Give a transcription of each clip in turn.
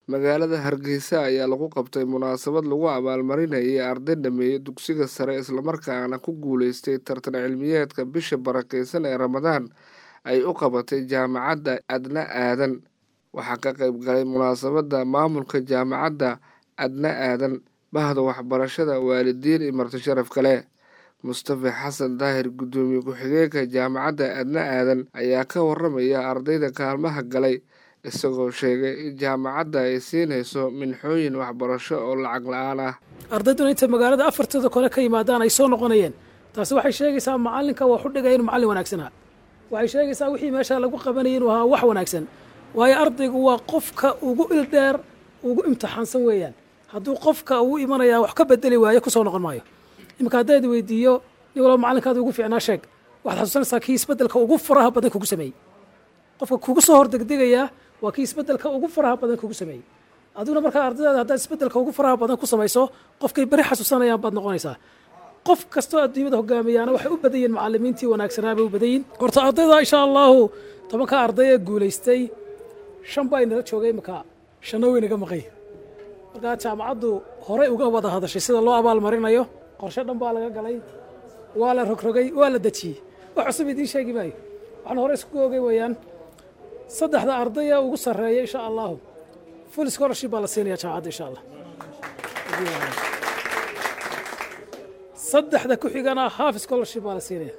magaalada hargeysa ayaa lagu qabtay munaasabad lagu abaalmarinayay arday dhameeyey dugsiga sare islamarkaana ku guuleystay tartan cilmiyeedka bisha barakeysan ee ramadaan ay u qabatay jaamacadda adna aadan waxaa ka qayb galay munaasabadda maamulka jaamacadda adna aadan bahda waxbarashada waalidiin iyo marti sharaf kale mustafa xasan daahir guddoomiye ku-xigeenka jaamacadda adna aadan ayaa ka waramaya ardayda kaalmaha galay isagoo sheegay in jaamacadda ay siinayso minxooyin waxbarasho oo lacag la-aan ah ardayduna intay magaalada afartooda kole ka yimaadaan ay soo noqonayeen taasi waxay sheegaysaa macallinka wax u dhigaya inuu macallin wanaagsanaa waxay sheegaysaa wixii meeshaa lagu qabanayay inuu ahaa wax wanaagsan waayo ardaygu waa qofka ugu ildheer ugu imtixaansan weeyaan hadduu qofka ugu imanayaa wax ka bedeli waayo kusoo noqon maayo iminka haddayda weydiiyo nin walba macallinkaada ugu fiicnaa sheeg waxaad xasuusanaysaa kii isbeddelka ugu faraha badan kugu sameeyey qofka kugu soo hordegdegayaa waa kii isbeddelka ugu faraha badan kugu sameeyey adiguna markaa ardaydaada haddaad isbeddelka ugu faraha badan ku samayso qofkay beri xasuusanayaan baad noqonaysaa qof kastoo adduunyada hogaamiyaana waxay u badan yihin macallimiintii wanaagsanaa bay u badan yihin horta ardayda insha allahu tobanka arday ee guulaystay shan baa inala joogay iminka shanna weynaga maqay markaa jaamacaddu horey uga wada hadashay sida loo abaalmarinayo qorshe dhan baa laga galay waa la rogrogay waa la dejiyey wax cusub idiin sheegi maayo waxaan hore isku oogay weeyaan saddexda ardaya ugu sarreeya insha allahu full scholarship baa la siinaya jaamacadda insha allah saddexda ku xigana half scholarship baa la siinaya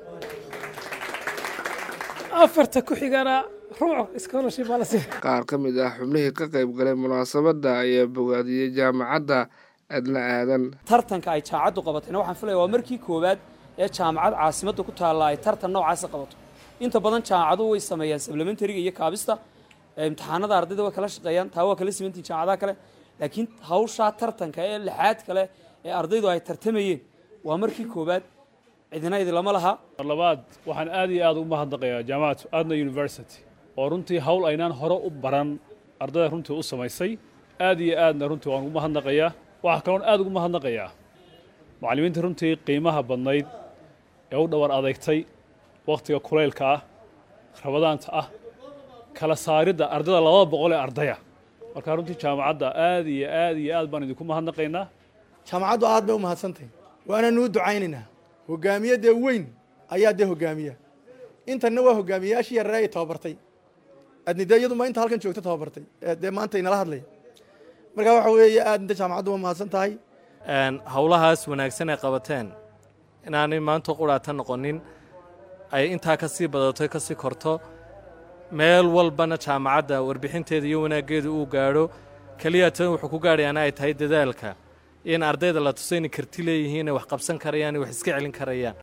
afarta ku xigana ruuc scholarship baa la siinaya qaar ka mid ah xubnihii ka qayb galay munaasabadda ayaa bogaadiyey jaamacadda adna aadan tartanka ay jaamacaddu qabatayna waxaan filaya waa markii koowaad ee jaamacad caasimadda ku taalla ay tartan noocaasa qabato inta badan jaamacadu way sameeyaan sablementariga iyo kaabista imtixaanada ardayda way kala shaqeeyaan taa waa kala simantihin jaamacadaha kale laakiin hawshaa tartanka ee lixaad kale ee ardaydu ay tartamayeen waa markii koowaad cidina idilama laha labaad waxaan aad iyo aad ugu mahadnaqayaa jaamacatu adna university oo runtii hawl aynaan hore u baran ardayda runtii u samaysay aad iyo aadna runtii waan ugu mahadnaqayaa waxaa kaloon aad ugu mahadnaqayaa macallimiinta runtii qiimaha badnayd ee u dhawar adeegtay wakhtiga kulaylka ah rabadaanta ah kala saaridda ardayda labada boqol ee ardaya markaa runtii jaamacadda aad iyo aad iyo aad baan idinku mahadnaqaynaa jaamacaddu aad bay u mahadsantahy waana nuu ducaynaynaa hogaamiye dee weyn ayaa dee hogaamiya intanna waa hogaamiyayaashii yarare ay tababartay adnidee iyaduma inta halkan joogta tababartay dee maanta inala hadlaya markaa waxa weeye aad inta jaamacaddu waa mahadsan tahay howlahaas wanaagsan ay qabateen inaanay maanta quraata noqonin ay intaa ka sii badato ka sii korto meel walbana jaamacadda warbixinteeda iyo wanaaggeeda uu gaadho keliya tan wuxuu ku gaadhayaana ay tahay dadaalka in ardayda la tuso inay karti leeyihiin inay wax qabsan karayaan wax iska celin karayaan